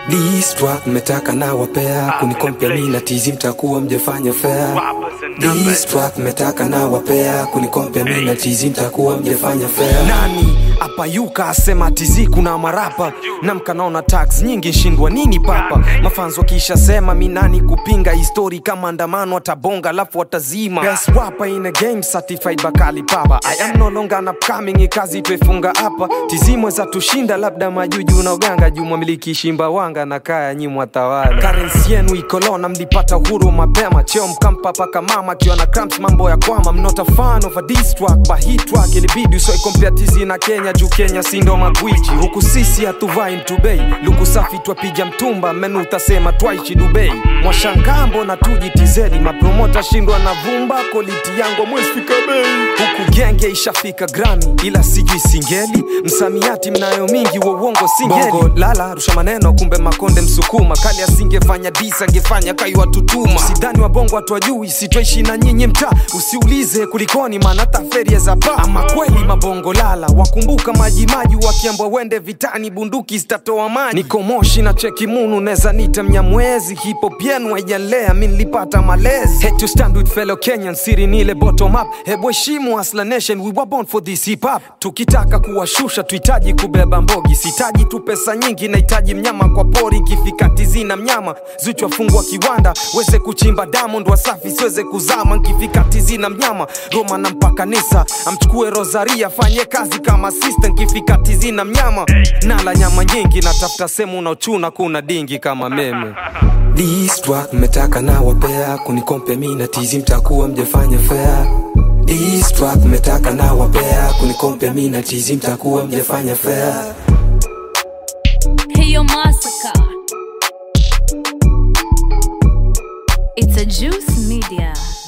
This track mmetaka na wapea kunikompea mi na tizi mtakuwa mjefanya fair This track mmetaka na wapea kunikompea mi na tizi mtakuwa mjefanya fair nani apayuka asema tizi kuna marapa na mkanaona tax nyingi shindwa nini papa mafanzo kisha sema minani kupinga histori kama andamano atabonga alafu watazima best rapper in a game certified bakali papa i am no longer an upcoming kazi twefunga hapa tizimwe za tushinda labda majuju na uganga jumwa miliki shimba wanga na kaya nyimwa tawala currency yenu ikolona mlipata uhuru mapema cheo mkampa paka mama akiwa na cramps mambo ya kwama I'm not a fan of a diss track but hit track ilibidi usoi compare tizi na Kenya juu Kenya sindo magwiji huku sisi hatuvai mtubei luku safi twapiga mtumba menu utasema twaichi Dubai mwashangambo na tuji tizedi mapromota shindwa na vumba koliti yangu mwesfika bei huku genge ishafika grami ila sijui singeli msamiati mnayo mingi wa uongo singeli Bongo, lala rusha maneno kumbe makonde msukuma kali asingefanya disa angefanya kaiwa tutuma sidhani wa bongo watu wajui sitwaishi na nyinyi mtaa usiulize kulikoni maana taferie za pa ama kweli mabongo lala wakumbuka majimaji wakiambwa wende vitani bunduki zitatoa maji niko moshi na cheki munu neza nita mnyamwezi hipop yenu haijalea mi nilipata malezi Had to stand with fellow Kenyan siri nile bottom up hebu heshimu Hustler Nation we were born for this hip hop tukitaka kuwashusha tuhitaji kubeba mbogi sitaji tu pesa nyingi nahitaji mnyama kwa pori ikifika tizina mnyama zuchwa fungwa kiwanda weze kuchimba diamond wasafi siweze kuzama nkifika tizina mnyama Roma na mpaka nisa amchukue Rosaria fanye kazi kama sister nkifika tizina mnyama nala nyama nyingi natafuta sehemu unaochuna kuna dingi kama meme This track mmetaka na wapea kunikompea mi na tizi mtakuwa mjefanya fair This track mmetaka na wapea kunikompea mi na tizi mtakuwa mjefanya fair Hey, yo, Massacre. It's a Juice Media.